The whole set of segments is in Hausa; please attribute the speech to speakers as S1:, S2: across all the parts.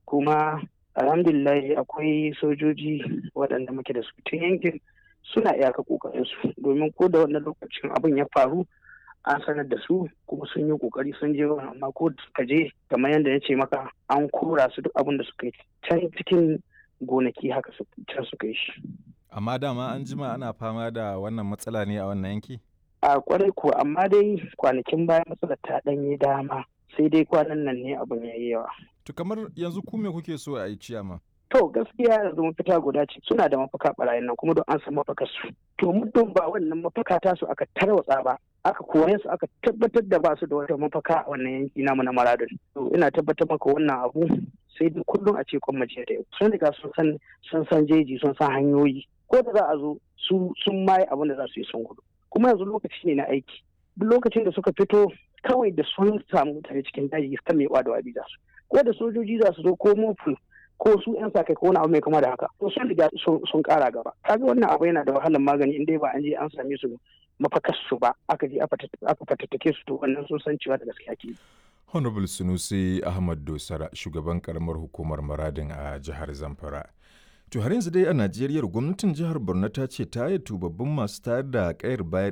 S1: kuma alhamdulillah akwai sojoji waɗanda muke da su tun yankin suna iyaka kokarin su domin ko da wannan lokacin abin ya faru an sanar da su kuma sun yi kokari sun je amma ko suka je kamar yadda ya ce maka an kora su duk abin da suka yi can cikin gonaki haka can suka yi shi
S2: amma dama an jima ana fama da wannan matsala ne a wannan yanki
S1: a kwarai ko amma dai kwanakin baya matsalar ta ɗanye dama sai dai kwanan nan ne abin ya yi yawa
S2: to kamar yanzu ku me kuke so a yi ciyama
S1: to gaskiya yanzu mafita guda ce suna da mafaka barayin nan kuma don an san mafakar su to muddin ba wannan mafaka ta su aka tarwatsa ba aka kore su aka tabbatar da ba su da wata mafaka a wannan yanki namu na maradun to ina tabbatar maka wannan abu sai dai kullum a ce kwan mace da yau sun riga sun san sun san jeji sun san hanyoyi ko da za a zo su sun maye abin da za su yi sun gudu kuma yanzu lokaci ne na aiki duk lokacin da suka fito kawai da sun samu mutane cikin daji kan mai da wabi za su ko da sojoji za su zo ko mofu ko su yan sa kai ko wani abu mai kama da haka to sun riga sun kara gaba kaga wannan abu yana da wahalar magani in dai ba an je an same su mafakar su ba aka je aka fatattake su to wannan sun san cewa da gaskiya ke
S2: honorable sunusi ahmad dosara shugaban karamar hukumar maradin a jihar zamfara To har yanzu dai a Najeriya gwamnatin jihar Borno ta ce ta yi tubabbin masu tayar da kayar baya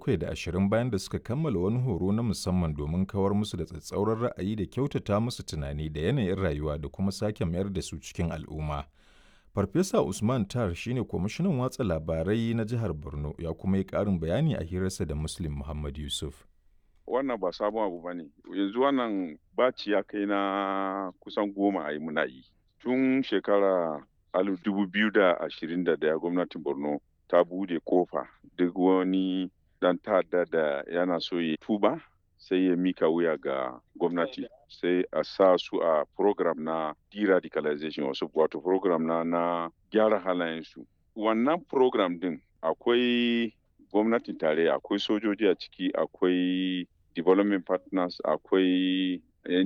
S2: 720 bayan da suka kammala wani horo na musamman domin kawar musu da tsatsauran ra'ayi da kyautata musu tunani da yanayin rayuwa da kuma sake mayar da su cikin al'umma. Farfesa Usman Tar shine kwamishinan watsa labarai na jihar Borno ya kuma yi ƙarin bayani a hirarsa da Muslim Muhammad Yusuf.
S3: Wannan ba sabon abu ba ne, yanzu wannan baci ya kai na kusan goma a yi muna yi. Tun shekara alif dubu biyu da ashirin da daya gwamnatin borno ta bude kofa duk wani dan ta'adda da yana so ya tuba sai ya mika wuya ga gwamnati sai a sa su a program na de-radicalization wasu wato program na na gyara halayensu wannan program din akwai gwamnatin tarayya akwai sojoji a ciki akwai development partners akwai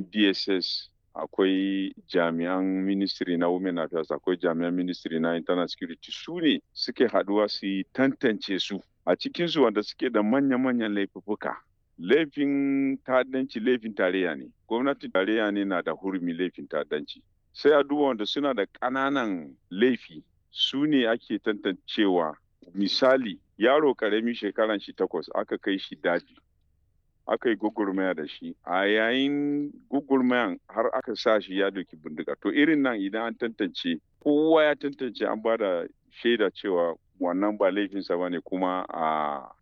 S3: ndss akwai jami'an ministry na women affairs akwai jami'an ministry na internal security su ne suke haduwa su tantance su a cikinsu wanda suke da manya-manyan laifuka laifin ta'addanci laifin tarayya ne gwamnatin tarayya ne na da hurumi laifin ta'addanci sai a duba wanda suna da ƙananan laifi su ne ake tantancewa misali yaro ƙarami shekaran shi takwas aka kai shi daji aka yi gugurmaya da shi a yayin gugurmayan har aka sa shi ya doki bindiga to irin nan idan an tantance kowa ya tantance an ba da shaida cewa wannan ba laifinsa ba ne kuma a